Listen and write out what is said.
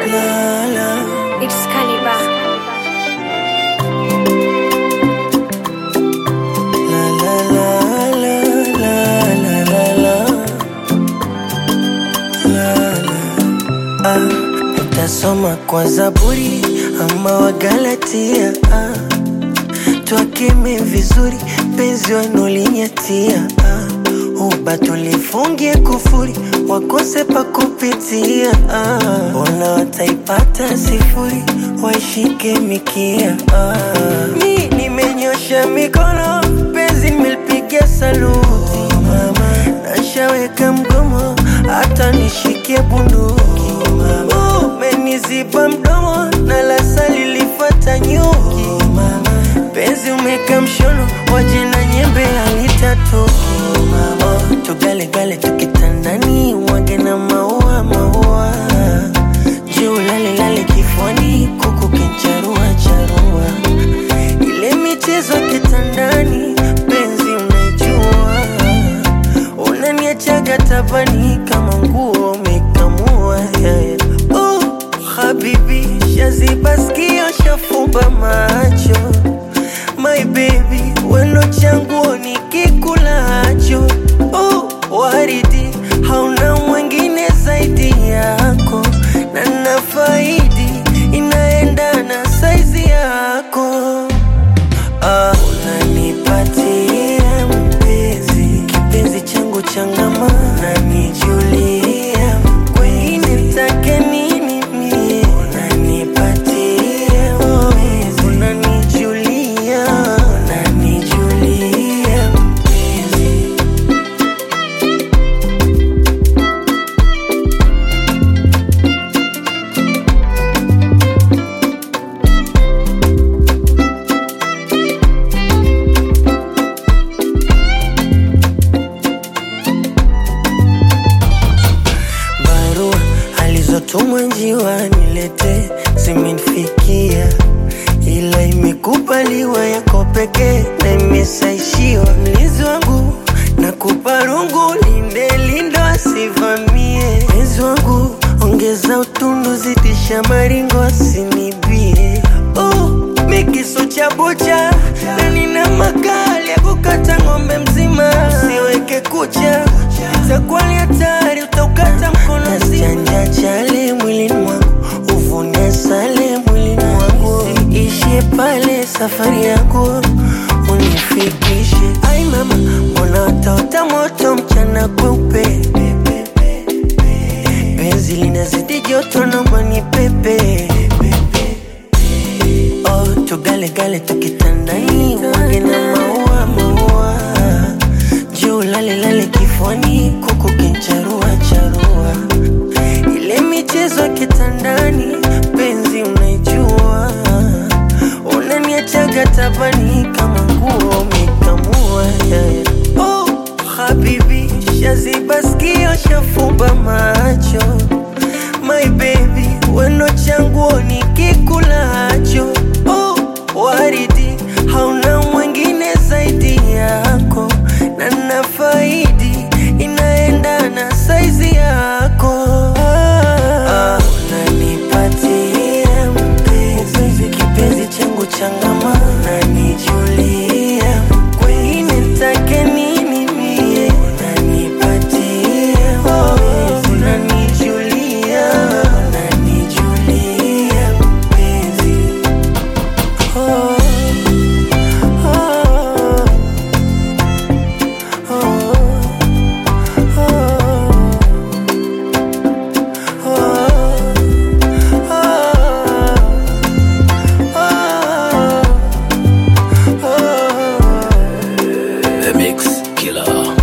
la, la. It's Caliber. La, la, la, la, la, la, la. La, la. Ah, nitasoma kwa Zaburi ama Wagalatia ah. Twakeme vizuri penzi wanulinyatia ah. Uba tulifungie kufuri wakose pa kupitia ah. Ona wataipata sifuri waishike mikia ah. Mi nimenyosha mikono penzi nimelipigia saluti mama, nashaweka mgomo hata nishikie bunduki umeniziba mdomo na lasa lilifata nyuki penzi umeka mshono waje na nyembe alitatoki oh, tugalegale tukitandani wage na maua maua juu lalelale kifuani kuku kincharua charua ile michezo ya kitandani penzi unajua unaniachaga tabani kama nguo umekamua yeah, yeah. Oh, habibi shaziba skio shafumba macho my baby weno changuo nikikulacho oh, waridi hauna mwingine zaidi yako na nafaidi inaendana saizi yako Ah, unanipatia mpenzi kipenzi changu changama unanijulia kweli take nini mie unanipatia mpenzi unanijulia unanijulia mpenzi barua alizotumwa njiwa nilete zimenifikia, ila imekubaliwa yako pekee na imesaishiwa. Mlinzi wangu nakupa rungu, linde lindo asivamie. Mpenzi wangu ongeza utundu, zidisha maringo asinibie. Oh, mikisu cha bucha na nina makali ya kukata ng'ombe mzima, usiweke kucha itakuwa ni hatari, utaukata mkono Chanja chale mwilini mwangu, uvune sale mwilini mwangu, ishie pale safari yako unifikishe. Ai mama, mbona wataota moto mchana kweupe, penzi linazidi joto, naomba ni pepe Oh, tugalegale tukitandani, wage na maua maua, juu lale lale kifuani, kuku kincharua charua, ile michezo ya kitandani, penzi unaijua, unaniachaga tabani kama nguo umekamua yeah, yeah. Oh, habibi, shaziba skio, shafumba macho my baby, weno changuo nikikulacho. Oh, waridi hauna mwingine zaidi yako, na nafaidi inaendana saizi yako. Ah, unanipatia mpenzi, kipenzi changu changama, unanijulia kweli, nitake nini mie? Unanipatia mpenzi, unanijulia, unanijulia mpenzi. Oh, oh, The Mix Killer.